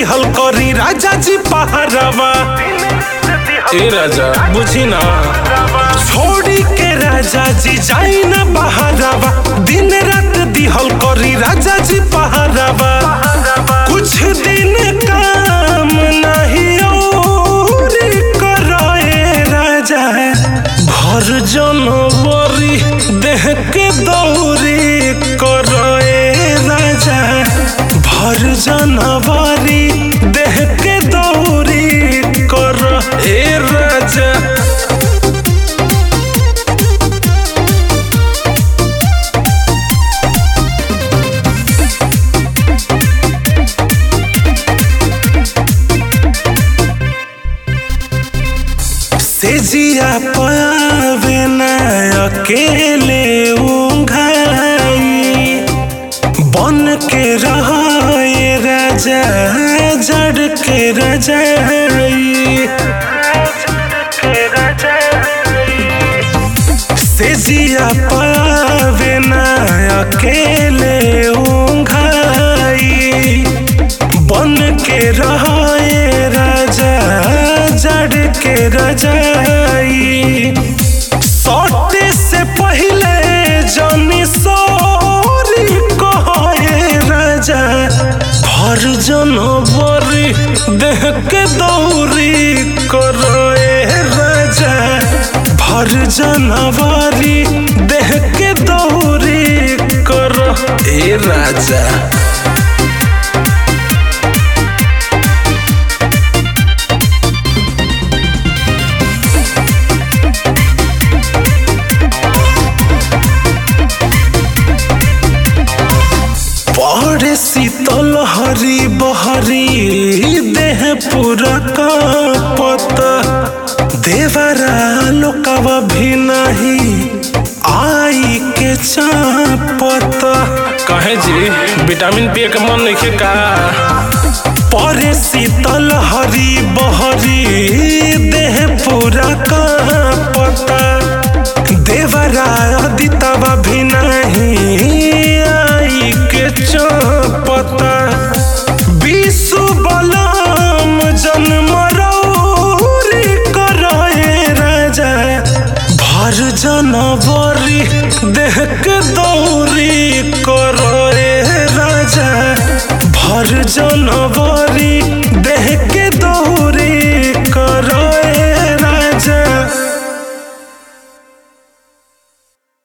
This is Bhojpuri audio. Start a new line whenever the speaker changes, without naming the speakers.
दिहल करी राजा जी पहरावा
ए राजा बुझी ना
छोड़ी के राजा जी जाई ना बहरावा दिन रात दिहल करी राजा जी पहरावा कुछ दिन काम नहीं और करे राजा भर जनवरी देह के दौरी करे राजा भर जनवरी देह के दौरी कर ए राजा से जिया पावे ना अकेले उंघाई बन के रहे राजा जड़ के रजाई से जिया पावे ना अकेले उंघाई बन के रहे राजा जड़ के रजाई सौटे से पहले जानी सॉरी कहे राजा भर जनवरी देह के दौरी करे राजा भर जनवरी देह के दौरी कर ए राजा पड़े शीतल हरी बहरी देह पूरा कांपत देवरा लोकवा भी नहीं आई के चापत
कहे जी विटामिन पिए के मन नहीं का
परे शीतल हरी बहरी देह पूरा कांपत देवरा अदितवा भी नहीं आई के चापत विश्व बलम जन्म रौरी करे राजा भर जनवरी देह के दौरी करे राजा भर जनवरी